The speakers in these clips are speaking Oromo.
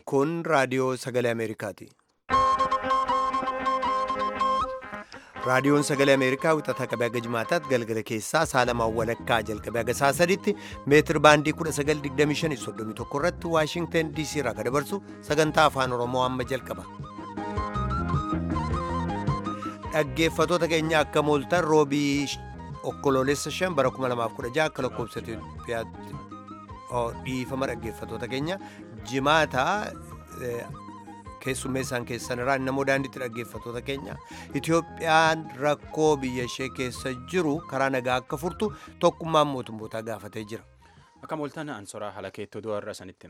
Kun raadiyoo sagalee Ameerikaati. Raadiyoon sagalee Ameerikaa wixataa qabee haga jimaataatti galgala keessaa saalamaan walakkaa jalqabee haga saa sadiitti meetir baandii 1925 irratti Waashingtan DC irraa kan dabarsu sagantaa afaan Oromoo amma jalqaba. Dhaggeeffatoota keenya akka mooltan roobii okkoloolessa shan bara 2016 akka lakkoofsa Itoophiyaatti dhiifama dhaggeeffatoota keenya jimaata keessummeessaan keessan irraa namoo daandiitti dhaggeeffatoota keenya Itoophiyaan rakkoo biyya ishee keessa jiru karaa nagaa akka furtu tokkummaan mootummootaa gaafatee jira. Akka mooltan ansoraa halakeettoo du'arra sanitti.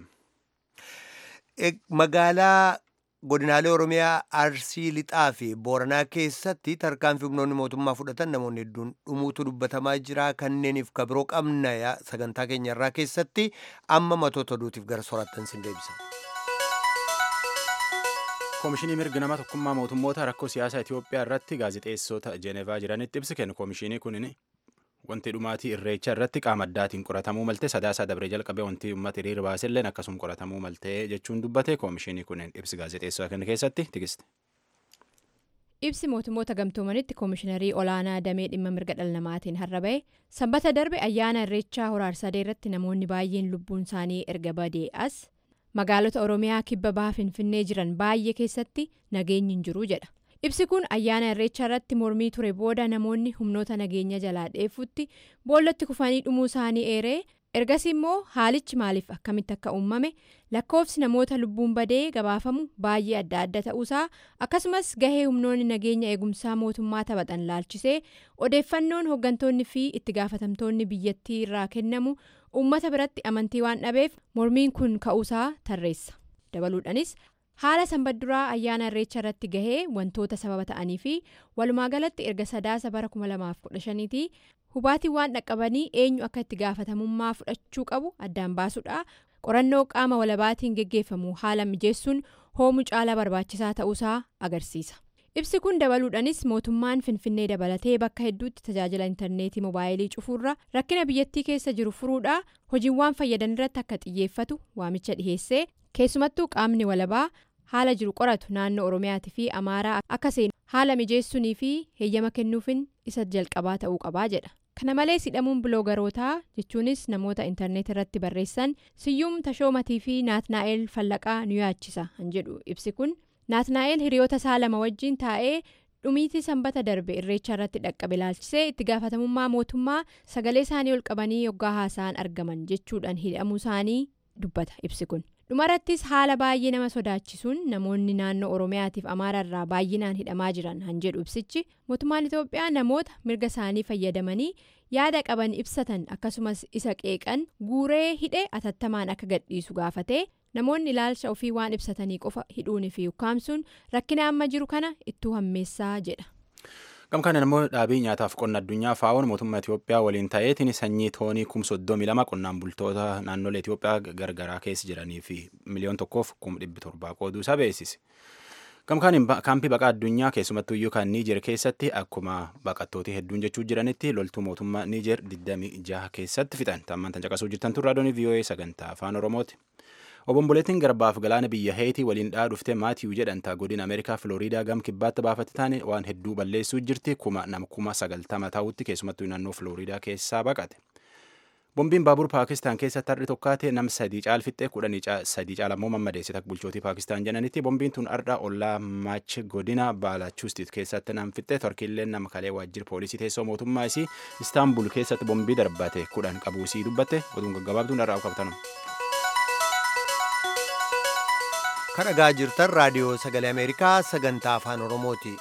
Magaalaa godinaalee Oromiyaa Arsii Lixaa fi Booranaa keessatti tarkaanfii humnoonni mootummaa fudhatan namoonni hedduun dhumuutu dubbatamaa jira kanneeniif kabiroo qabna sagantaa keenya irraa keessatti amma matoota oduutiif gara soraattan sin deebisa. Koomishinii mirga nama tokkummaa mootummoota rakkoo siyaasaa Itoophiyaa irratti gaazexeessota Jeenevaa jiranitti ibsi kennu koomishinii kunin wanti dhumaatii irreecha irratti qaama addaatiin qoratamuu malte sadaasaa dabree jalqabee wanti uummata hiriira baaselleen akkasuma qoratamuu malte jechuun dubbate koomishinii kunin ibsi gaazexeessota kana keessatti tikiste. Ibsi mootummoota gamtoomanitti koomishiinarii olaanaa damee dhimma mirga dhala namaatiin har'a bahe sanbata darbe ayyaana irreechaa horaarsadee irratti namoonni baay'een lubbuun isaanii erga badee as magaalota oromiyaa kibba baha finfinnee jiran baay'ee keessatti nageenyi hin jiru jedha. ibsi kun ayyaana irreechaa irratti mormii ture booda namoonni humnoota nageenya jalaa dheefutti boollatti kufanii dhumuu isaanii eeree ergasii immoo haalichi maaliif akkamitti akka uumame lakkoofsi namoota lubbuun badee gabaafamu baay'ee adda adda ta'uusaa akkasumas gahee humnoonni nageenya eegumsaa mootummaa taphatan laalchisee odeeffannoon hooggantoonni fi itti gaafatamtoonni biyyattii irraa kennamu uummata biratti amantii waan dhabeef mormiin kun ka'uusaa tarreessa dabaluudhanis. haala sanbadduraa ayyaana irreecha irratti gahee wantoota sababa ta'anii fi walumaa galatti erga sadaasa bara 2015tti hubaatiin waan dhaqqabanii eenyu akka itti gaafatamummaa fudhachuu qabu addaan baasuudha qorannoo qaama walabaatiin geggeeffamu haala mijeessuun hoomuu caalaa barbaachisaa ta'uusaa agarsiisa ibsi kun dabaluudhanis mootummaan finfinnee dabalatee bakka hedduutti tajaajila intarneetii moobaayilii cufuurra rakkina biyyattii keessa jiru furuudhaa hojiiwwan fayyadan irratti akka xiyyeeffatu waamicha dhiheessee. keessumattuu qaamni walabaa haala jiru qoratu naannoo oromiyaatii fi amaaraa akka seenu haala mijeessuunii fi heeyyama kennuufin isa jalqabaa ta'uu qabaa jedha kana malees hidhamuun biloogarootaa jechuunis namoota intarneet irratti barreessan siyyuum tashoomatii fi naatnaa'el fallaqaa nu yaachisa han jedhu ibsi kun naatnaa'el hiriyoota isaa lama wajjiin taa'ee dhumiitii sanbata darbe irreecha irratti dhaqqabe laalchisee itti gaafatamummaa mootummaa sagalee isaanii ol qabanii yoggaa haasa'an argaman jechuudhaan hidhamuu isaanii dubbata ibsi kun. dhumarattis haala baay'ee nama sodaachisuun namoonni naannoo oromiyaatiif amaara irraa baay'inaan hidhamaa jiran han jedhu ibsichi mootummaan itoophiyaa namoota mirga isaanii fayyadamanii yaada qaban ibsatan akkasumas isa qeeqan guuree hidhe atattamaan akka gadhiisu gaafatee namoonni ilaalcha ofii waan ibsatanii qofa hidhuunii fi ukkaamsuun rakkina amma jiru kana ittuu hammeessaa jedha. Gamkaan immoo dhaabii nyaataaf qonna addunyaa faa'oon mootummaa Itoophiyaa waliin ta'eetiin sanyii toonii kum soddomii lama qonnaan bultoota naannolee Itoophiyaa gargaraa keessa jiranii fi miliyoon tokkoof kum dhibbi torbaa qooduu isaa beeksise. Gamkaan kaampii baqaa addunyaa keessumattuu iyyuu kan Niijer keessatti akkuma baqattooti hedduun jechuu jiranitti loltuu mootummaa Niijer 26 keessatti fixan. Tammaan tan caqasuu jirtan turre raadiyoon VOA sagantaa afaan Oromooti. obomboleettiin garbaaf galaana biyya heetii waliin dhaa dhufte maatiiw jedhanta godina ameerikaa filooriidaa gam kibbaatti baafate taane waan hedduu balleessuu jirti kuma nama kuma sagaltama ta'utti keessumattuu naannoo filooriidaa keessaa baqate. bombiin baabur paakistaan keessatti har'i tokkaate nam sadii caalfixxe kudhanii sadii caalammoo mammadeessite akka bulchootii paakistaan jedhanitti bombiin tun ardha ollaa maach godina baalachuustit keessatti nam fixxe torkiillee nama kalee waajjira poolisii teessoo mootummaa isii istaanbul keessatti bombii darbate kudhan qabuusii dubbatte oduun gaggabaabduun har'aa qabatanu. kan dhagaa jirtan raadiyoo sagalee ameerikaa sagantaa afaan oromooti.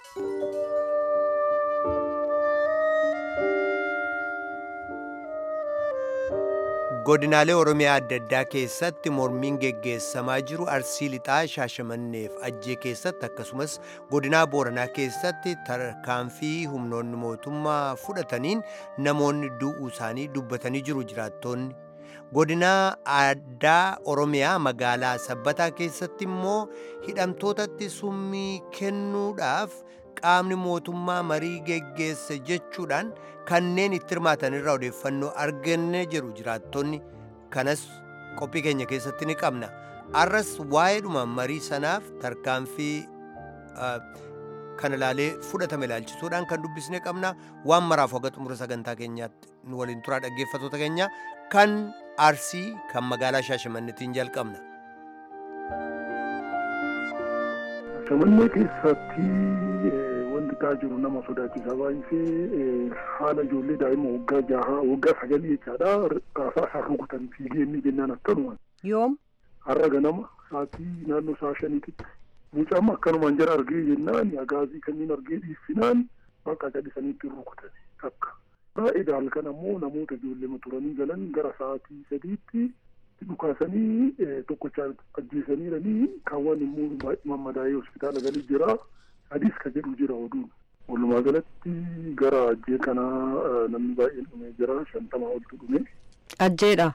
godinaalee oromiyaa adda addaa keessatti mormiin geggeessamaa jiru arsii lixaa shaashamanneef ajjee keessatti akkasumas godinaa booranaa keessatti tarkaanfii humnoonni mootummaa fudhataniin namoonni du'uu isaanii dubbatanii jiru jiraattoonni. godinaa addaa oromiyaa magaalaa sabbataa keessatti immoo hidhamtootatti summii kennuudhaaf qaamni mootummaa marii geggeesse jechuudhaan kanneen itti hirmaatan irraa odeeffannoo arganne jiru jiraattonni kanas qophii keenya keessatti ni qabna arras waa'eedhuma marii sanaaf tarkaanfii kana ilaalee fudhatame ilaalchisuudhaan kan dubbisne qabna waan maraaf waga xumura sagantaa keenyaatti nu waliin turaa dhaggeeffatoota keenya kan arsii kan magaalaa shaashamannetiin jalqabna. Shaashmannee keessatti wanti ta'aa jiru nama sodaachisaa baay'isee haala ijoollee daa'ima waggaa jaha waggaa sagalii jechaadha kaasaa isaan rukutan fiigee inni jennaan akkanuma. Yoom? Har'a ganama sa'aatii naannoo sa'a shaniititti mucaan akkanumaan jara argee jennaan agaazii kanneen argee dhiissinaan bakka gadhisaniitti rukutan akka. Baay'ee halkan ammoo namoota ijoollee turanii galan gara sa'aatii sadiitti dhukaasanii tokkochaan ajjeesaniiranii kaawwan immoo mammadaa'ee hospitaala galii jira. Adiis ka jedhu jira oduun. Walumaa galatti gara ajjee kanaa namni baay'een dhumee jira shantamaa oltu dhume. Ajjeedha.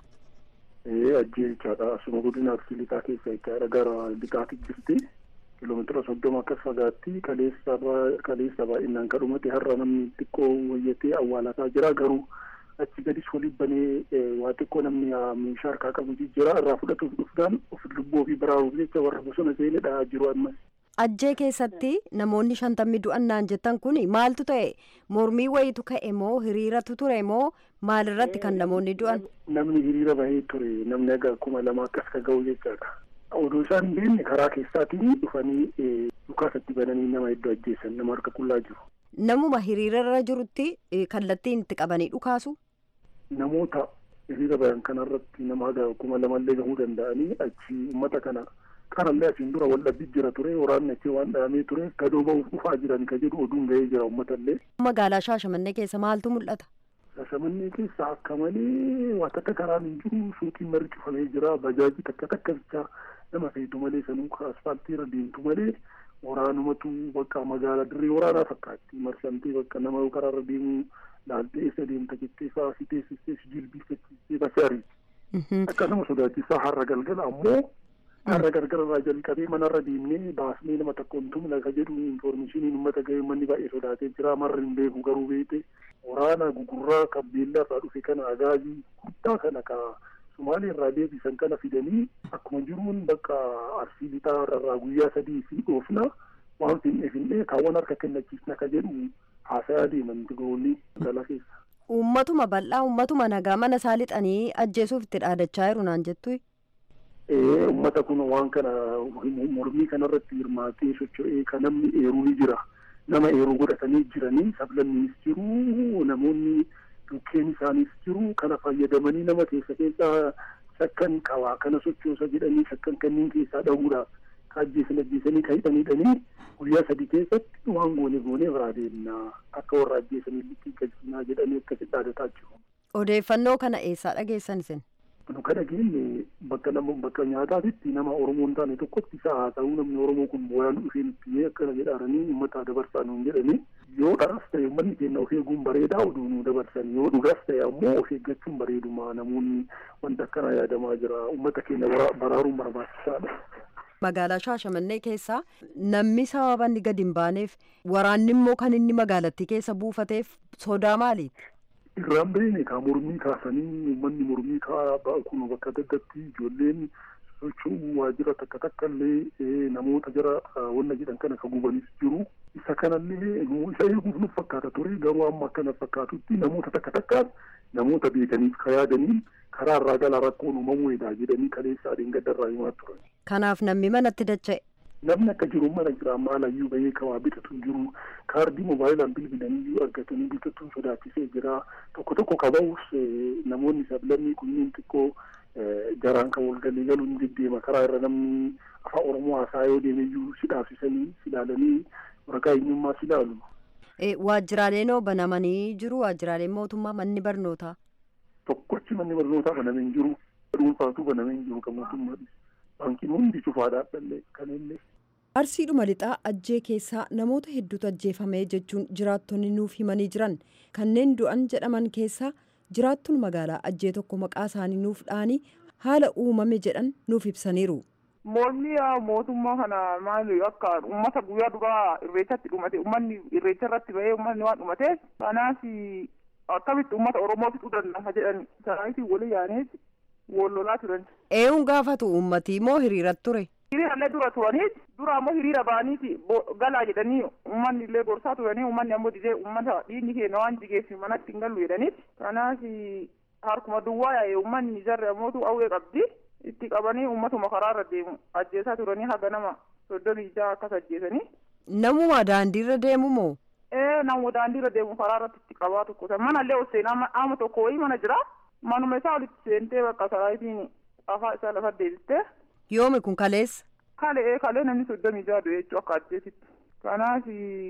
Ee ajjee jechaadha asuma godina arsii lixaa keessa jechaadha gara lixaatti jirti. Kiiloomeetira soddoma akkas fagaatti kaleessa baay'inaan ka dhumate har'a namni xiqqoo wayyatee awwaalataa jira garuu achi gadis waliin banee waa xiqqoo namni meeshaa harkaa qabu jira irraa fudhatuuf dhufdaan of lubbuu ofii baraaruuf jecha warra bosona seenee dhahaa jiru ammas. Ajjee keessatti namoonni shantammi du'annaan jettan kun maaltu ta'e mormii wayitu ka'e moo hiriiratu ture moo maalirratti kan namoonni du'an? Namni hiriira bahee ture namni aga kuma lama akkas ka ga'u jechaadha. Odoo isaan hin beekne karaa keessaatiin dhufanii dhukaasatti bananii nama hedduu ajjeessan nama harka qullaa jiru. Namuma hiriirarra jirutti kallattiin itti qabanii dhukaasu? Namoota hiriira bayan kanarratti nama haga kuma lamallee gahuu danda'anii achi uummata kana kanallee asiin dura wal dhabbii jira ture waraanni achi waan dhahamee ture gadoo ba'uuf dhufaa jiran ka jedhu oduun gahee jira uummatallee. Magaalaa Shaashamannee keessa maaltu mul'ata? Shaashamannee keessa akka malee waa takka karaan hin jiru suuqiin margi cufamee jira bajaajii takka takka bichaa nama feetu malee sanuu asfaaltiirra deemtu malee waraanumatu bakka magaalaa dirree waraanaa fakkaatti marsamtee bakka nama karaarra deemu laaltee eessa deemta jettee fa'aa si teessistee si jilbiifachiistee bashaari. Akkasuma sodaachisaa har'a galgala ammoo har'a galgala irraa jalqabee manarra deemnee baasnee nama tokko hin tumna ka jedhu infoormeeshiniin uummata gahee manni baay'ee sodaatee jira marri hin beeku garuu beete waraana gugurraa kan beellaa irraa dhufe kana agaazii guddaa kana ka Sumaalee irraa deebisan kana fidanii akkuma jiruun bakka arsii lixaa irraa guyyaa sadii fi dhoofna waan finne finne kaawwan harka kennachiisna ka jedhu haasayaa deeman tigoonni magaalaa keessa. Uummatuma bal'aa uummatuma nagaa mana isaa lixanii ajjeesuuf itti dhaadachaa jiru naan jettu. Ee uummata kun waan kana mormii kanarratti hirmaatee socho'ee kan namni eeruu ni jira. Nama eeruu godhatanii jiranii sablanniis jiru namoonni dhukkeen isaanis jiru kana fayyadamanii nama keessa keessaa shakkan qabaa kana sochoosa jedhanii shakkan kanneen keessaa dhahuudha ka ajjeesan ajjeesanii ka hidhaniidhanii guyyaa sadii keessatti waan goone goone biraa deemna akka warra ajjeesanii liqii galchinaa jedhanii akkasitti dhaadataa jiru. Odeeffannoo kana eessaa dhageessan isin? Nu kana geenye bakka nama bakka nyaataatitti nama Oromoo hin taane tokkotti isa haasa'uu namni Oromoo kun booyaan dhufee nutti akkana jedhaaranii uummata dabarsaa nuun jedhanii yoo dharas ta'e uummanni keenya of eeguun bareedaa oduu nu dabarsan yoo dhugas ta'e ammoo of eeggachuun bareeduma namoonni wanta akkanaa yaadamaa jira uummata keenya baraaruun barbaachisaadha. Magaalaa Shaashamannee keessa namni sababa inni gadi hin baaneef waraanni immoo kan inni magaalattii keessa buufateef sodaa maaliiti? Irraan beekne kaa mormii kaasanii uummanni mormii kaa kun bakka daggatti ijoolleen socho'uu waajjira takka takka illee namoota jara wanna jedhan kana ka gubanis jiru. Isa kanallee isa eeguuf nu fakkaata ture garuu amma akkana fakkaatutti namoota takka takkaan namoota beekaniif ka yaadaniin karaa irraa galaa rakkoon uumamuudha jedhanii kaleessaa gaddarraa himaa turan. Kanaaf namni manatti dacha'e. Namni akka jiru mana jira maalayyuu bahee kawaa bitatu jiru kaardii moobaayilaan bilbilanii iyyuu argatanii bitatuun sodaachisee jira tokko tokko kaba'us namoonni sablammii kunniin xiqqoo jaraan kan walgalii galuun deddeema karaa irra namni afaan oromoo haasaa yoo deeme iyyuu si dhaabsisanii si ilaalanii waraqaa eenyummaa si ilaalu. Waajjiraaleen hoo banamanii jiru waajjiraaleen mootummaa manni barnootaa. Tokkochi manni barnootaa banamee hin jiru dhuunfaatu banamee hin jiru kan mootummaadhis. Baankiin hundi cufaadhaa dhallee kan illee. Arsiidhuma lixaa ajjee keessaa namoota hedduutu ajjeefame jechuun jiraattonni nuuf himanii jiran kanneen du'an jedhaman keessaa jiraattuun magaalaa ajjee tokko maqaa isaanii nuuf dhaanii haala uumame jedhan nuuf ibsaniiru. Mormii mootummaa kana maali akka uummata guyyaa duraa irreechatti dhumate uummanni irreecha irratti bahee uummanni waan dhumateef kanaaf akkamitti uummata Oromoo fixuu danda'a jedhan sanaatiin walii yaaneeti wallolaa turan. Eeyuun gaafatu uummatii moo hiriiratti ture? Hiriirallee dura turanii dura ammoo hiriira ba'aniiti galaa jedhanii uummanni illee gorsaa turanii uummanni ammoo didee uummata dhiigni keenya waan jigeef manatti hin gallu jedhaniiti. Kanaaf harkuma duwwaa yaa'e uummanni jarri ammootu awwee qabdi itti qabanii uummatuma karaarra deemu ajjeesaa turanii haga nama soddomii jaha akkas ajjeesanii. Namuma daandiirra deemu moo? Ee nama daandiirra deemu karaarratti itti qabaa tokko manallee ol seenaa ama tokko wayii mana jira manuma isaa olitti seentee bakka saraayitiin afaa isaa lafa deebistee. Yoomi kun kaleessa? Kalee kalee namni soddomii jaha du'e jechuu akka ajjeesitti. Kanaaf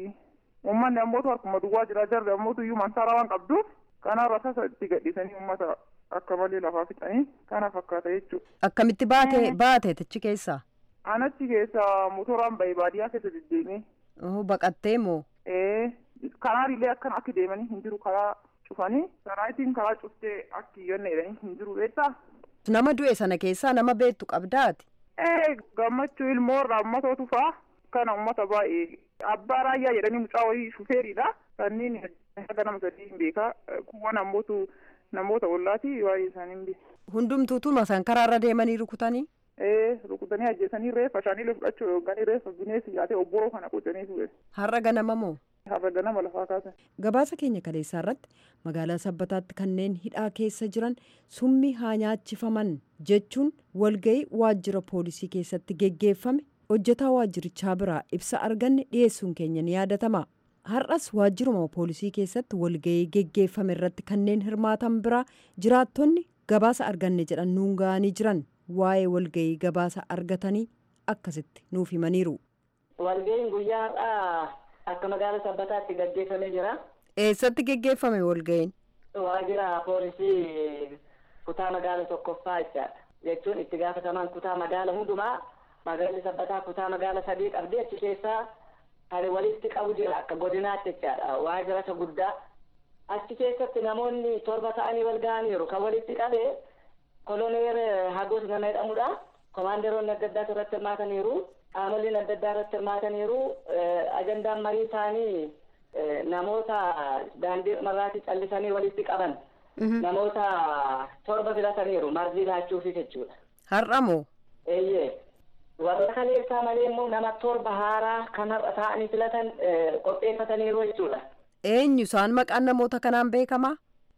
uummanni ammootu harkuma duwwaa jira jarri ammootu iyyuu mansaara waan qabduuf kanaarra sasa itti gadhiisanii uummata akka malee lafaa fixanii kana fakkaata jechuudha. Akkamitti baate baate achi keessaa? Anachi keessaa motoraan bahee baadiyyaa keessa deddeemee. Baqattee moo? Ee kanaanillee akkan akki deemanii hin jiru karaa cufanii saraayitiin karaa cuftee akki yonna jedhanii hin jiru beektaa. Nama du'e sana keessaa nama beektu qabdaati. Ee gammachuu ilmoo irraa uummatootu faa kana uummata baay'ee abbaa raayyaa jedhanii mucaa wayii shufeeridha kanneen haga nama sadii hin beekaa kuwwan ammootu namoota ollaati waa'ee isaanii hin beeku. Hundumtuutu masaan karaarra deemanii rukutanii? Ee rukutanii ajjeesanii reeffa shaaniilee fudhachuu yookaan reeffa bineensi yaatee obboroo kana qotanii ture. Har'a ganama moo? Har'a ganama lafaa kaasan. Gabaasa keenya kaleessaa irratti magaalaa sabbataatti kanneen hidhaa keessa jiran summii haa nyaachifaman jechuun walgahii waajjira poolisii keessatti geggeeffame hojjetaa waajjirichaa biraa ibsa arganne dhiyeessuun keenya ni yaadatama. Har'as waajjiruma poolisii keessatti walgahii geggeeffame irratti kanneen hirmaatan biraa jiraattonni gabaasa arganne jedhan nuun ga'anii jiran waa'ee walgahii gabaasa argatanii akkasitti nuuf himaniiru. Walgahiin guyyaa har'aa akka magaala sabbataatti gaggeeffamee jira. Eessatti geggeeffame walgahiin? Waajjira poolisii kutaa magaala tokkoffaa jechaadha. Jechuun itti gaafatamaan kutaa magaala hundumaa magaalli sabbataa kutaa magaala sadii qabdi achi keessaa kan walitti qabu jira akka godinaatti jechaadha. Waajjira isa guddaa. Achi keessatti namoonni torba ta'anii wal ga'aniiru kan walitti qabee koloneer Hagos nama jedhamudha. Komaandaroonni adda addaatu irratti hirmaataniiru. Qaamoleen adda addaa irratti hirmaataniiru. Ajandaan marii isaanii namoota daandii marraatti callisanii walitti qaban. Namoota torba filataniiru marzii laachuufi jechuudha. Har'a moo? Eeyyee. Warra kaleessaa malee immoo nama torba haaraa kan har'a taa'anii filatan qopheeffataniiru jechuudha. Eenyu isaan maqaan namoota kanaan beekamaa?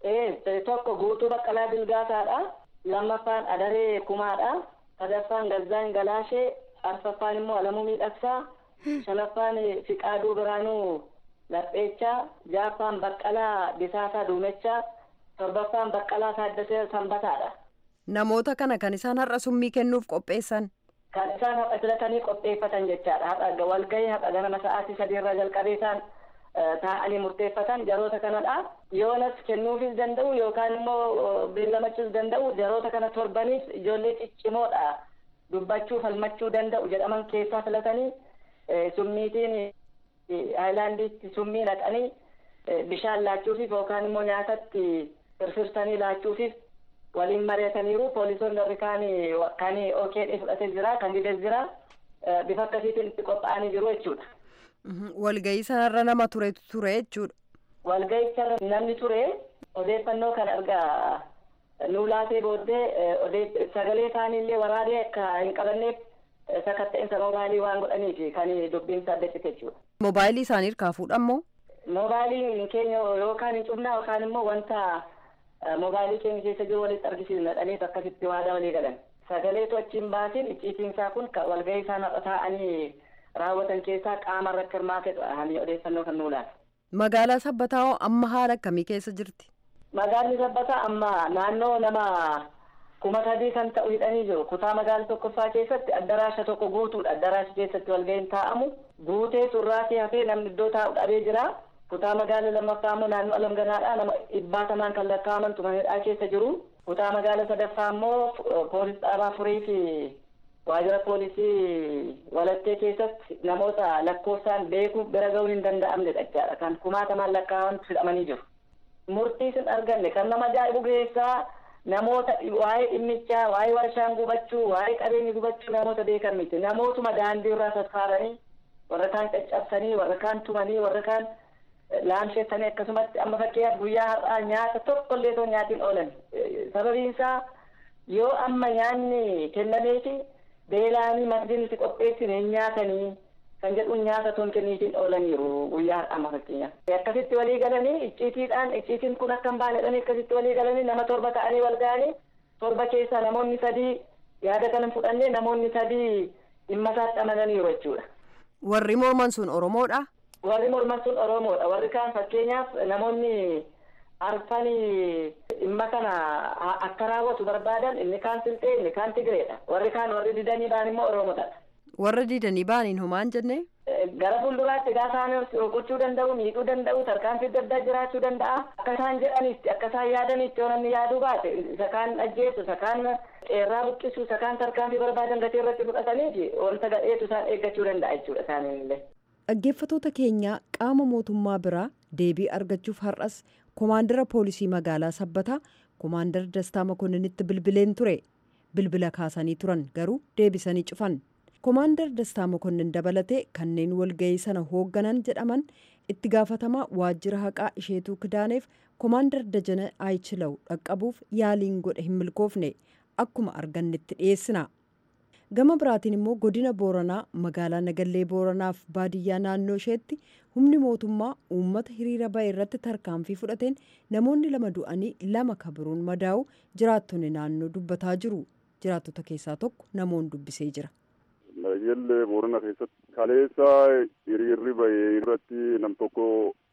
Ee tokko guutuu baqqalaa bilgaasaadha. Lammaffaan adaree kumaadha. sadaffaan gazzaan galaashee arfaffaan immoo alamuu miidhagsaa shanaffaan fiqaaduu biraanuu lapheechaa jaaffaan baqqalaa bisaasaa duumechaa torbaffaan baqqalaa taaddasee sanbataadha. Namoota kana kan isaan har'a summii kennuuf qopheessan. Kan isaan har'a filatanii qopheeffatan jechaadha. Har'a walgahii har'a ganama sa'aatii sadii irraa jalqabee isaan taa'anii murteeffatan jaroota kanadha. Yoonas kennuufis danda'u yookaan immoo beellamachuus danda'u jaroota kana torbaniif ijoollee ciccimoodha. Dubbachuu falmachuu danda'u jedhaman keessaa filatanii summiitiin haayilaandiitti summii naqanii bishaan laachuufiif yookaan immoo nyaatatti firfirsanii laachuufiif waliin mari'ataniiru. Poolisoonni warri kaan kan OKD fudhatee jira kan dides jira. Bifa akkasiitiin itti qophaa'anii jiru jechuudha. Walgahii sanarra nama turetu ture jechuudha. Walgahicharra namni ture odeeffannoo kan argaa nuu laatee booddee sagalee isaaniillee waraabee akka hin qabanneef sakatta'insa mobaayilii waan godhaniif kan dubbiinsa adda cite jechuudha. Mobaayilii isaanii hirkaa fuudhamoo? Mobaayilii keenya yookaan hin cufnaa yookaan immoo wanta mobaayilii keenya keessa jiru walitti argisiisna dhaniif akkasitti waadaa walii galan. Sagaleetu achiin baasin icciitiinsaa kun walgahii isaan har'a taa'anii raawwatan keessaa qaama irratti hirmaatedha hani odeeffannoo kan nuu laata. Magaalaa Sabbataa amma haala akkamii keessa jirti? Magaalli Sabbataa amma naannoo nama kuma sadii kan ta'u hidhanii jiru. Kutaa magaala tokkoffaa keessatti addaraasha tokko guutuudha. Addaraasha keessatti walgahiin taa'amu. Guutee surraatii hafee namni iddoo taa'u dhabee jira. Kutaa magaala lammaffaa immoo naannoo alamganaadha. Nama dhibbaatamaan kan lakkaa'amantu manidhaa keessa jiru. Kutaa magaala sadaffaa immoo poolis dhaabaa furii fi waajjira poolisii walattee keessatti namoota lakkoofsaan beekuuf bira ga'uun hin danda'amnedha jechaadha. Kan kumaatamaan lakkaa'amantu hidhamanii jiru. Murtii sin arganne kan nama ajaa'ibu keessaa namoota waa'ee dhimmichaa waa'ee warshaan gubachuu waa'ee qabeenyi gubachuu namoota beekan miti namootuma daandii irraa sassaaranii warra kaan caccabsanii warra kaan tumanii warra kaan laamsheessanii akkasumatti amma fakkeenyaaf guyyaa har'aa nyaata tokkollee osoo nyaatiin oolan sababiin isaa yoo amma nyaanni kennameefi beelaanii magdiin itti qopheessine hin nyaatanii kan jedhuun nyaata tun kenniitiin oolaniiru guyyaa amma fakkeenyaaf. Akkasitti walii galanii icciitiidhaan icciitiin kun akka hin baanedhanii akkasitti walii galanii nama torba ta'anii wal ga'anii torba keessaa namoonni sadii yaada kana fudhannee namoonni sadii dhimma isaatti amananiiru jechuudha. Warri morman sun Oromoodha? Warri morman sun Oromoodha. Warri kaan fakkeenyaaf namoonni arfanii dhimma kana akka raawwatu barbaadan inni kaan silxee inni kaan tigireedha. Warri kaan warri didanii ba'an immoo Oromoodha. Warra didanii ba'aniin homaan jenne? Gara fuulduraatti gaafa isaan rukuchuu danda'u, miidhuu danda'u, tarkaanfii adda addaa jiraachuu danda'a. Akka isaan jedhanitti, akka isaan yaadanitti yoo namni yaaduu baate, isa kaan ajjeesu, isa kaan qeerraa buqqisu, isa kaan tarkaanfii barbaadan gatii irratti fudhataniiti wanta gadheetu isaan eeggachuu danda'a jechuudha isaaniillee. Dhaggeeffattoota keenya qaama mootummaa biraa deebii argachuuf har'as komaandara poolisii magaalaa sabbataa komaandar dastaa makonninitti bilbileen ture bilbila kaasanii turan garuu deebisanii cufan komaandar dastaa makonnin dabalatee kanneen walga'ii sana hoogganan jedhaman itti gaafatamaa waajjira haqaa isheetuu kidaaneef komaandar dajana aayichilaw dhaqqabuuf yaaliin godhe hin milkoofne akkuma argannetti dhiyeessina. gama biraatiin immoo godina booranaa magaalaa nagallee booranaaf baadiyyaa naannoo isheetti humni mootummaa uummata hiriira ba'e irratti tarkaanfii fudhateen namoonni lama du'anii lama kabiruun madaa'u jiraattonni naannoo dubbataa jiru jiraattota keessaa tokko namoonni dubbisee jira. nagallee boorana keessatti kaleessa hiriirri ba'e irratti nam tokko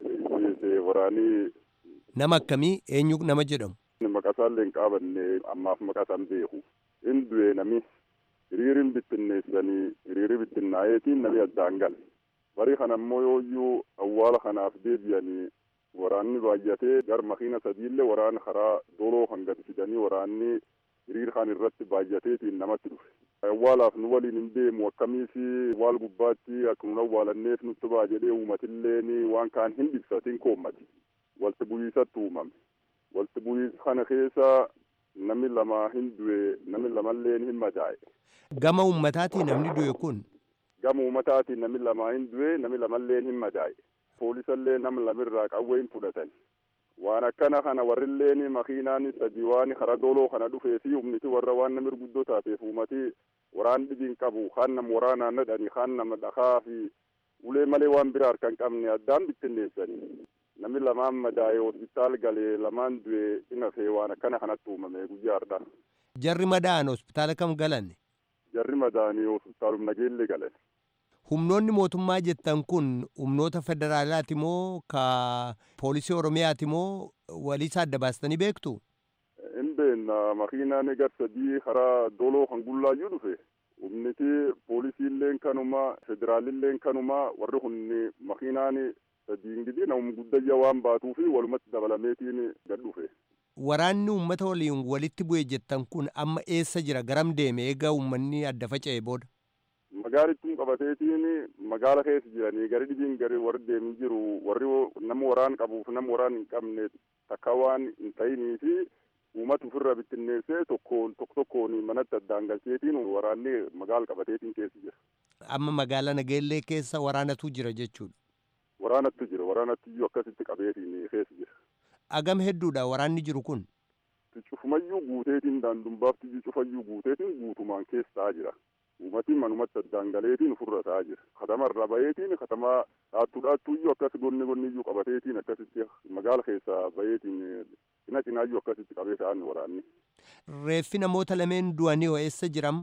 waraanii. nama akkamii eenyu nama jedhamu. maqasaallee hin qaabanne ammaaf maqasaan beeku hin du'e nami. hiriirin bittinneessanii hiriiri bittinnaa'eetiin namni addaan gale bari kana ammoo yooyyuu awwaala kanaaf deebi'anii waraanni baay'atee gar makiina sadiillee waraana karaa doloo kan gad fidanii waraanni hiriir kan irratti baay'ateetiin namatti dhufe awwaalaaf nu waliin hin deemu akkamiif awwaal gubbaatti akka nun awwaalanneef nutti ba'a jedhee uumatilleen waan kaan hin ibsatiin koommati walti bu'iisatti uumame walti bu'iisa kana keessa namni lama hin du'e namni lamalleen hin madaa'e. Gama uummataatii namni du'e kun. Gama uummataatii namni lama hin du'e namni lamalleen hin madaa'e. Poolisallee nama lamirraa qawwee hin fudhatan. Waan akkana kana warrilleen makiinaan sadii waan karaa doloo kana dhufee fi humniti warra waan namni guddoo taateef uummati waraan dhibiin qabu kaan nama waraanaan nadhani kaan nama dhakaa fi ulee malee waan biraa harka hin qabne addaan bittinneessanii. Namni lamaan madaa'e hospitaal galee lamaan du'e inafee waan akkana kanatti uumame guyyaa har'aa. Jarri madaa'an hospitaala kam galan? Jarri madaa'anii hospitaalum nageellee galan. Humnoonni mootummaa jettan kun humnoota federaalaati moo ka poolisii oromiyaati moo waliisa adda baastanii beektu? Hin beekna makiinaan gar sadii karaa doloo kan gullaayyuu dhufe. Humniti poolisiilleen kanuma federaalilleen kanuma warri kun makiinaan sadiin gidi namum guddayya waan baatuu fi walumatti dabalameetiin gad dhufe. Waraanni uummata waliin walitti bu'e jettan kun amma eessa jira garam deeme eega uummanni adda faca'e booda? Magaalittuun qabateetiin magaala keessa jiranii gari dhibiin gari warri deemin jiru warri nama waraan qabuuf nama waraan hin qabne takka waan hin ta'inii fi uummata ofirra bittinneessee tokkoon tokko tokkoon manatti addaan galcheetiin waraanni magaala qabateetiin keessa jira. Amma magaala nageellee keessa waraanatu jira jechuudha. Waraanatu jira waraanatti iyyuu akkasitti qabeetiin keessa jira. Agam hedduudha waraanni jiru kun. Cufumayyuu guuteetiin daandumbaafti cufayyuu guuteetiin guutumaan keessa ta'aa jira. Uummatiin manumatti addaan galeetiin ofirra ta'aa jira. Katamarraa baheetiin katamaa dhaattuu dhaattuu iyyuu akkas gonni gonni iyyuu qabateetiin akkasitti magaala keessaa baheetiin cina cinaayyuu akkasitti qabee ta'an waraanni. Reeffi namoota lameen du'anii hoo eessa jiram?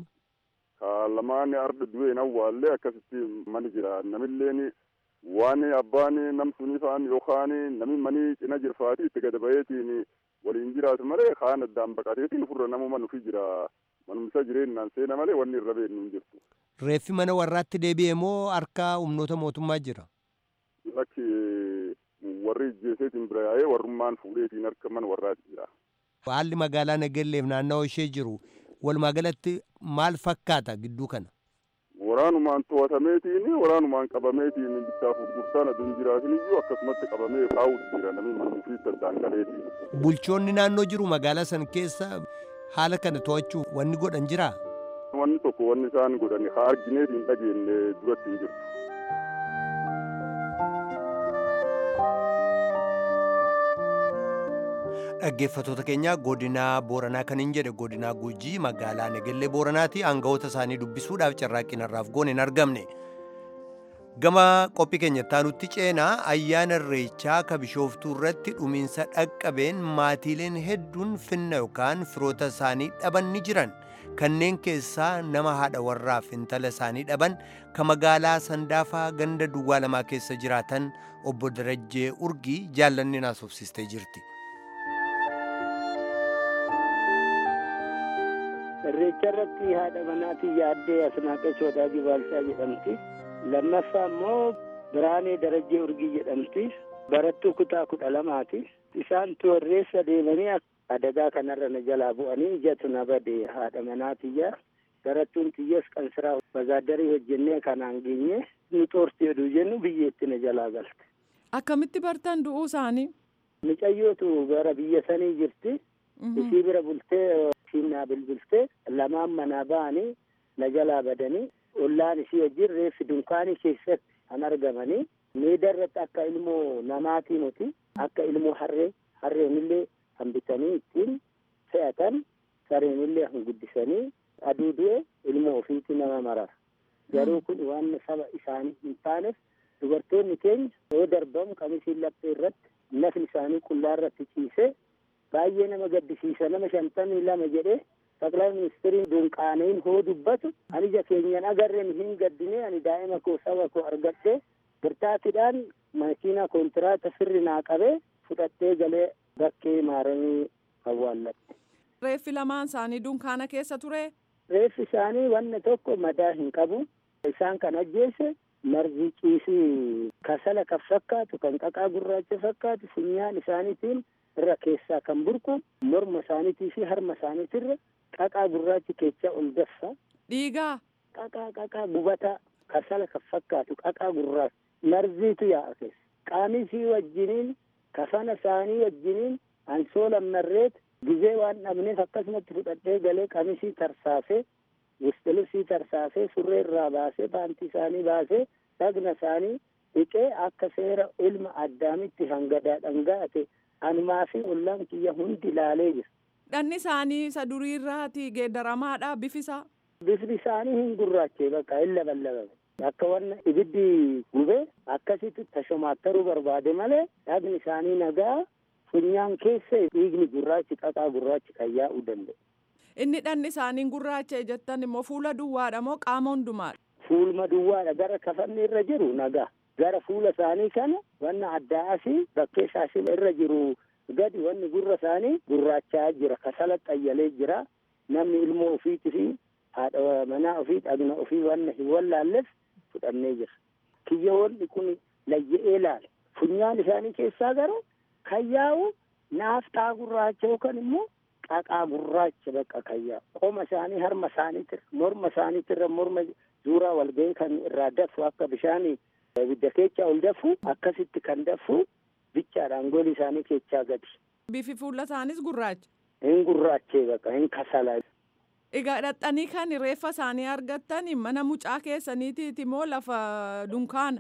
Ka lamaan arda du'een awwaallee akkasitti mani jira. Namilleen waan abbaan nam sunii fa'an yookaan namni manii cina jirfaati itti gad baheetiin waliin jiraatu malee kaan addaan baqateetiin ofirra namuma nufi jira. manumsa jireenyaan seena malee wanni irra beeknu hin jirtu. Reeffi mana warraatti deebi'e moo harka humnoota mootummaa jira? Lakki warri ijjeeseetiin bira yaa'ee warrummaan fuudheetiin harka mana warraatti jira. Haalli magaalaa Nagelleef naannawaa ishee jiru walumaa galatti maal fakkaata gidduu kana? Waraanumaan to'atameetiin waraanumaan qabameetiin bittaaf gurgurtaan aduun jiraatin iyyuu akkasumatti qabamee kaa'uutu jira namni manuufiitti addaan galeetiin. Bulchoonni naannoo jiru magaalaa san keessa haala kana to'achuuf wanni godhan jiraa? Wanni tokko wanni isaan godhan haa argineet hin dhageenye duratti hin jirtu. dhaggeeffatoota keenya godinaa booranaa kan hin jedhe godinaa gujii magaalaa negellee booranaati aangawoota isaanii dubbisuudhaaf carraaqqii narraaf goone hin argamne gama qophii keenyatti aanutti ceenaa ayyaana irreechaa ka bishooftuu irratti dhumiinsa dhaqqabeen maatiileen hedduun finna yookaan firoota isaanii dhaban ni jiran kanneen keessaa nama haadha warraaf intala isaanii dhaban ka magaalaa sandaafaa ganda duwwaa lamaa keessa jiraatan obbo Darajjee Urgii jaallanni naasofsistee jirti. irreecha irratti haadha manaatii yaaddee asnaaqee sodaajii baalchaa jedhamti lammaffaa immoo biraanee darajjee urgii jedhamti barattuu kutaa kudha lamaati isaantu irreessa deemanii adagaa kanarra na jalaa bu'anii ijatu na bade haadha manaatiyya barattuun xiyyees qansiraa bazaadarii hojjennee kanaan geenye nu xoorti jedhu jennu biyyeetti na jalaa galte. Akkamitti bartan du'uu isaanii? Mucayyootu gara biyya sanii jirti. Isii bira bultee siinaa bilbiltee lamaan manaa ba'anii na jalaa badanii ollaan isii wajjin reeffi dunkaanii keessatti kan argamanii miida irratti akka ilmoo namaatii nuti akka ilmoo harree harreenillee kan bitanii ittiin fe'atan sareenillee kan guddisanii aduu du'e ilmoo ofiitti nama marara garuu kun waan saba isaanii hin taaneef dubartoonni keenya yoo darbamu qamisiin laphee irratti nafni isaanii qullaa irratti ciisee baay'ee nama gaddisiisa nama shantamii lama jedhee ጠቅላይ ሚኒስትሪin dunqaaneen hoo dubbatu ani ija keenyan agarreen hin gaddine ani daa'ima koo saba koo argadhee birtaatiidhaan makiina kontiraata sirri naa qabee fudhattee galee bakkee maaramii awwaallatte. Reeffi lamaan isaanii dunkaana keessa ture. Reeffi isaanii wanna tokko madaa hin qabu. Isaan kan ajjeese margi ciisii kasala kan fakkaatu kan qaqaa gurraacha fakkaatu funyaan isaaniitiin irra keessaa kan burqu morma isaaniitii fi harma isaaniitirra qaqaa gurraachi keechaa ol daffa. Dhiigaa. Qaqaa qaqaa gubataa kasala kan fakkaatu qaqaa gurraacha marziitu yaa'a keessa. Qaamisii wajjiniin kafana isaanii wajjiniin ansoola marreet gizee waan dhabneef akkasumatti fudhadhee galee qamisii tarsaasee wistilibsii tarsaasee surree irraa baasee paantii isaanii baasee dhagna isaanii dhiqee akka seera ilma addaamitti hangadaa dhangaate anumaa fi ollaan kiyya hundi ilaalee jira. Dhanni isaanii isa durii irraati geeddaramaadha bifisaa. Bifni isaanii hin gurraachee bakka hin labalabame. Akka wanna ibiddi gube akkasitti tashomaattaruu barbaade malee dhagni isaanii nagaa funyaan keessa dhiigni gurraachi qaqaa gurraachi kan yaa'uu danda'e. Inni dhanni isaanii gurraacha jettan immoo fuula duwwaadha moo qaama hundumaadha? Fuulma duwwaadha gara kafanni irra jiru nagaa. Gara fuula isaanii kana wanna addaa asii bakkee shaashila irra jiru gadi wanni gurra isaanii gurraachaa jira kasala xayyalee jira namni ilmoo ofiiti fi haadha manaa ofii dhagna ofii wanna hin wallaalleef fudhannee jira. Kiyyoonni kun layya'ee laale funyaan isaanii keessaa gara kan yaa'u naaftaa gurraacha yookaan immoo qaqaa gurraacha bakka kan yaa'u qoma isaanii harma isaaniitirra morma isaaniitirra morma zuuraa walga'ii kan irraa dafu akka bishaanii ibidda keechaa ol dafu akkasitti kan dafu bichaadhaan gooli isaanii keechaa gadi. Bifi fuula isaanis gurraacha. Hin gurraachee bakka hin kasala. Egaa dhaqxanii kan reeffa isaanii argattan mana mucaa keessaniitiiti moo lafa dunkaana?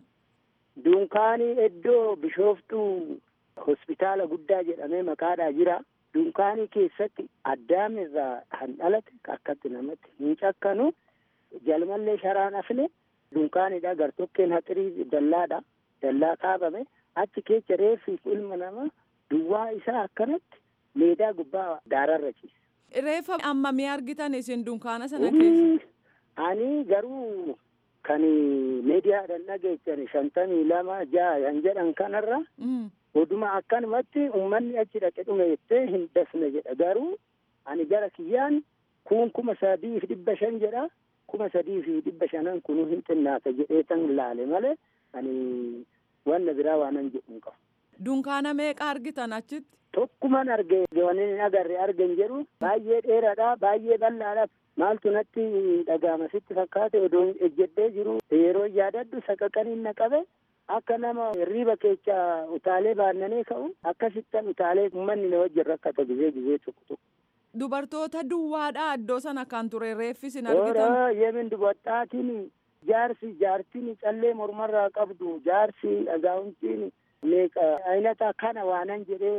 Dunkaanii iddoo bishooftuu hospitaala guddaa jedhamee maqaadhaa jira. Dunkaanii keessatti addaam irraa kan dhalate akkatti namatti hin cakkanu jalmallee sharaan afne dunkaanidha gartokkeen haxirii dallaadha dallaa kaabame achi keessa reeffi ilma namaa duwwaa isaa akkanatti meedaa gubbaa daararra ciisa. Reeffa ammamii argitan isin dunkaana sana keessa? Ani garuu kan miidiyaadhaan dhageessan shantamii lama ja'a kan jedhan kanarra oduma akkanumatti uummanni achi dhaqe dhume jettee hin dafne jedha garuu ani gara kiyyaan kun kuma sadii fi dhibba shan jedha kuma sadii fi dhibba shanan kunu hin xinnaata jedhee tan laale malee ani wanna biraa waanan jedhu hin qabu. Dunkaana meeqa argitan achitti? Tokkuman arge wanni hin agarre argen jedhu baay'ee dheeraadha baay'ee bal'aadha maaltu natti dhagaama sitti fakkaate odoo ejjedhee jiru yeroo yaadadhu saqaqaniin na qabe akka nama riiba keessa utaalee baannanee ka'u akkasittan utaalee uummanni na wajjin rakkata gizee gizee tokko tokko. Dubartoota duwwaadha iddoo sana kan ture reeffis hin argitan. Ora yemin dubartaatiin jaarsi jaartiin callee mormarraa qabdu jaarsi dhagaa'umtiin meeqa aynata kana waanan jedhee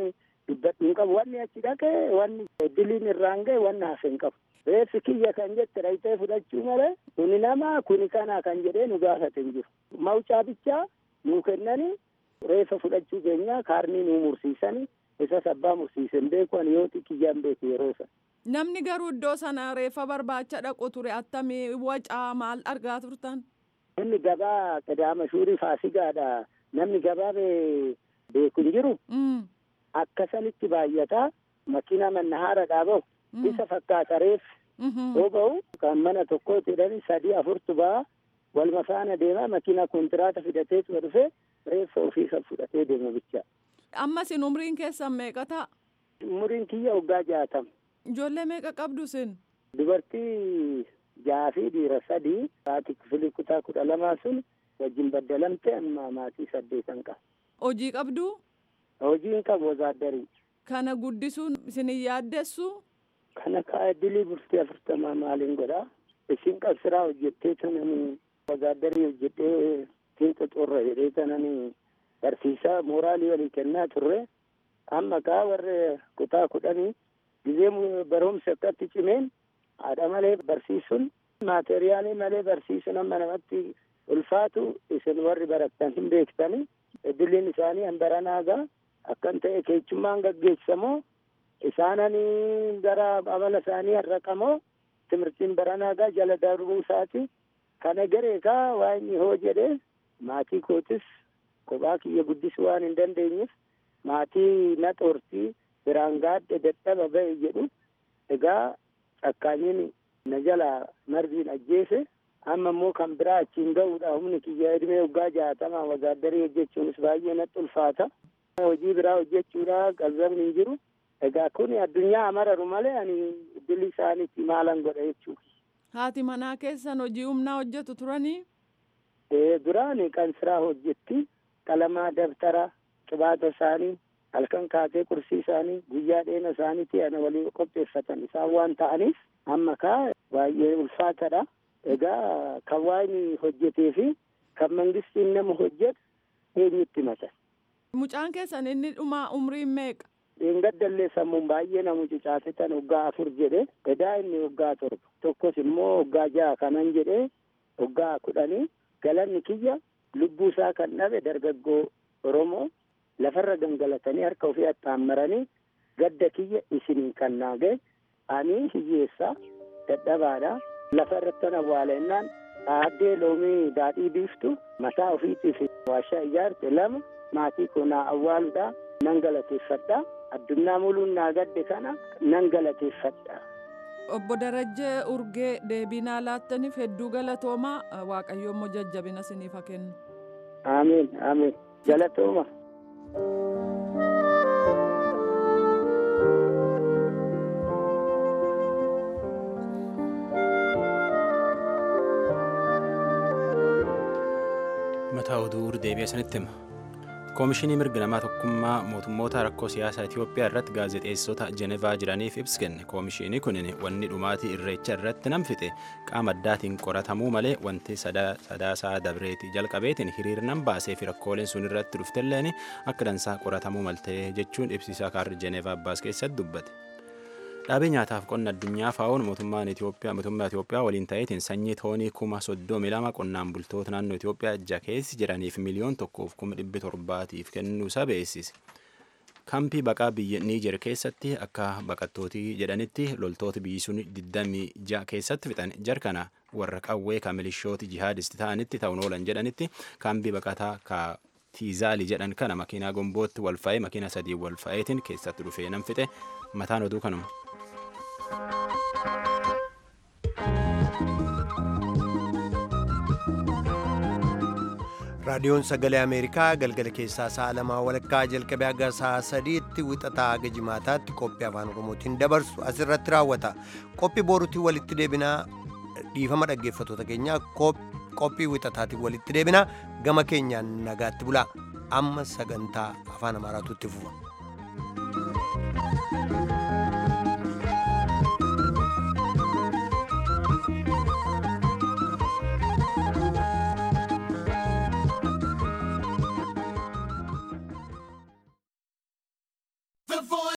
dubbadhu hin qabu wanni achi dhaqe wanni diliin irraan ga'e wanni hafe hin qabu. Reeffi kiyya kan jette dhayitee fudhachuu malee kuni nama kuni kana kan jedhee nu gaafate hin jiru. Mawcaa bichaa nuu kennanii reeffa fudhachuu keenya kaarnii nuu mursiisanii isa sabbaa mursiisen beeku ani yoo kiyyaan beeku yeroo sana. Namni garuu iddoo sana reeffa barbaacha dhaqu ture attamii wacaa maal argaa turtan? Inni gabaa qadaama shuurii faasigaadha. Namni gabaa beeku hin jiru. Akkasanitti baay'ataa makiina mannahaara dhaabahu isa fakkaata reeffi. Yoo ba'u kan mana tokkooti jedhani sadii afurtu ba'a walma faana deema makiina kontiraata fidateetu dhufe reeffa ofii kan fudhatee deema bicha. Ammas in umriin keessan meeqa ta'a? Umriin kiyya waggaa jaatama. Ijoollee meeqa qabdu sin? Dubartii jaha fi dhiira sadii haati kifilii kutaa kudha lamaa sun wajjin baddalamte amma maatii saddeetan qaba. Hojii qabdu? Hojiin qabu wazaaddarii. Kana guddisuun isin hin yaaddessu? Kana kaa dilii bultii afurtamaa maaliin godhaa? Isin qabsiraa hojjettee tananii wazaaddarii hojjettee fiixa xurra jedhee tananii barsiisaa mooraalii walii kennaa turre amma kaa warri kutaa kudhanii gizee barumsi akkatti cimeen haadha malee barsiisuun maateriyaalii malee barsiisuun amma namatti ulfaatu isin warri barattan hin beektani idiliin isaanii hanbaranaagaa akkan ta'e keechummaan gaggeessamoo isaananii gara amala isaanii harraqamoo timirtiin baranaagaa jala darbuu isaati kana gareekaa waa inni hoo jedhe maatii kootis kophaa kiyya guddisuu waan hin dandeenyeef maatii na xoortii biraan gaadhe dadhaba ba'e jedhu egaa cakkaanyiin na jala marbiin ajjeese amma immoo kan biraa achiin ga'uudha humni kiyya edmee waggaa jaatamaa wazaaddarii hojjechuunis baay'ee natti ulfaata hojii biraa hojjechuudha qalbabni hin jiru egaa kun addunyaa amararu malee ani dilii isaaniitti maalan godha jechuudha. Haati manaa keessan hojii humnaa hojjetu turanii? Ee duraan kan siraa hojjetti qalamaa dabtara qibaata isaanii halkan kaatee qursii isaanii guyyaa dheena isaaniitti ana walii qopheeffatan isaan waan ta'aniif amma kaa baay'ee ulfaatadha. Egaa kan waan hojjetee fi kan mangistiin nama hojjetu eenyutti mata. Mucaan keessan inni dhumaa umriin meeqa? Dheengaddallee sammuun baay'ee na mucucaasitan waggaa afur jedhe edaa inni waggaa torba tokkos immoo waggaa jaha kanan jedhe waggaa kudhanii galanni kiyya lubbuu isaa kan dhabe dargaggoo Oromoo lafarra gangalatanii harka ofii axxaammaranii gadda kiyya isinii kan naage ani hiyyeessaa dadhabaadha lafa irratti awwaalennaan aaddee loomii daadhii biiftu mataa ofiitiif waashaa ijaarte lama maatii koo naa awwaaluudha nan galateeffadha addunyaa muluun naa gadde kana nan galateeffadha. Obbo Darajjee Urgee deebinaa laattaniif hedduu galatoomaa Waaqayyo immoo jajjabina isiniif haa kennu. Amiin amiin galatooma. mataa oduu deebi'ee sanitti hima koomishinii mirga namaa tokkummaa mootummoota rakkoo siyaasaa itiyoophiyaa irratti gaazexeessota jenevaa jiraniif ibsa kenne koomishinii kunin wanni dhumaatii irreecha irratti nam fixe qaama addaatiin qoratamuu malee wanti sadaasaa dabreeti jalqabeetiin hiriirnan baasee fi rakkooleen sun irratti dhuftelleen akka dansaa qoratamuu maltee jechuun ibsisaa kaarri jenevaa baas keessatti dubbate. dhaabee nyaataaf qonna addunyaa faa'oon mootummaan Itoophiyaa mootummaa Itoophiyaa waliin ta'eetiin sanyii toonii kuma soddomi lama qonnaan bultoota naannoo Itoophiyaa ija keessa jiraniif miliyoon tokkoof kuma dhibbi torbaatiif kennuu isaa beeksise. Kaampii baqaa biyya Niijer keessatti akka baqattootii jedhanitti loltoota biyyi sun 26 keessatti fixan jarkana warra qawwee ka milishooti jihaadisti ta'anitti ta'uun oolan jedhanitti kaampii baqataa ka tiizaalii jedhan kana makiinaa gombootti walfa'ee makiina sadii walfa'eetiin keessatti dhufee nan fixe mataan oduu kanuma. raadiyoon sagalee ameerikaa galgala keessaa sa'a lamaa walakkaa jalqabee haga sa'a sadiitti wixataa haga jimaataatti qophii afaan oromootiin dabarsu asirratti raawwata qophii boruutiin walitti deebinaa dhiifama dhaggeeffatoota keenyaa qophii wixataatiin walitti deebinaa gama keenyaan nagaatti bulaa amma sagantaa afaan amaaraatu itti fufa.